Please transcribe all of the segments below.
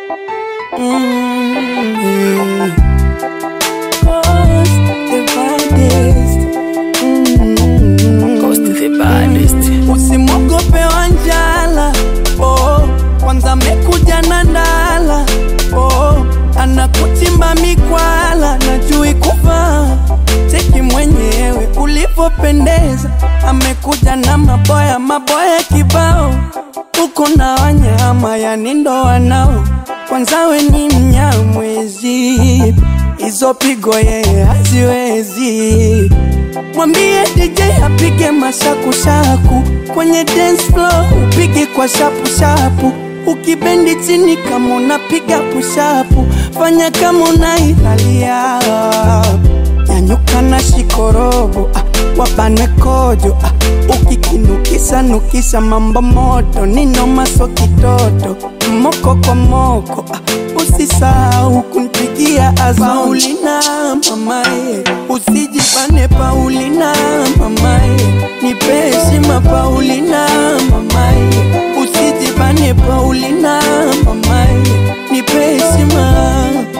Mm, Ghost the baddest. Mm. Ghost the baddest. Usimwogope Wanjala, oh, kwanza mekuja na ndala, oh, anakuchimba mikwala, najui kuvaa cheki mwenyewe ulivyopendeza, amekuja na maboya maboya kibao, uko na wanyama yani ndo wanao, kwanza we ni mnyamwezi, hizo pigo yeye haziwezi Mwambie DJ apige mashakushaku kwenye dance floor, upige kwa shapu shapu. Ukibendi chini kama unapiga pushapu, fanya kama unailalia. Nyanyuka na shikorobo, ah, wabane kojo ah, ukikinukisa nukisa mambo moto, nino maso kitoto moko kwa moko ah, usisahau kunipigia azo Paulina mamae, usijibane Paulina mamae, nipe heshima Paulina mamae, usijibane Paulina mamae, nipe heshima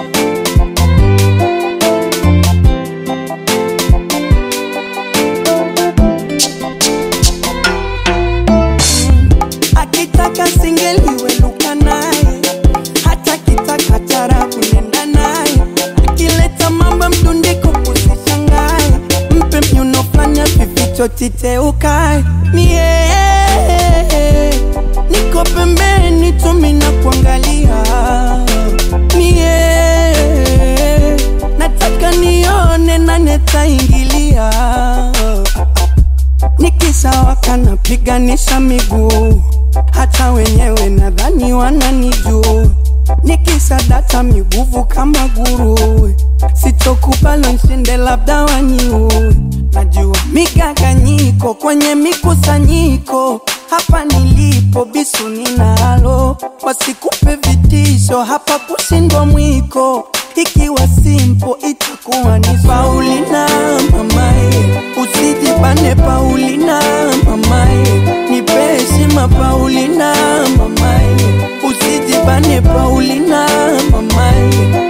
akitaka singeliwe luka naye hata kitaka tarabu nenda naye akileta mambo mdundiko usishangae mpe mnyuno fanya vificho titeukae mie niko pembeni tumi na kuangalia mie nataka nione nani ataingilia nikisawaka napiganisha miguu, hata wenyewe nadhani wananijua. Nikisadata miguvu kama nguruwe, sitokubali nshinde, labda waniue. Najua migaganyiko kwenye mikusanyiko, hapa nilipo bisu ninalo, wasikupe vitisho, hapa kushindwa mwiko ikiwa simpo itakuwa ni Paulina mamae, usijibane Paulina mamae, nipe heshima Paulina mamae, usijibane Paulina mamae,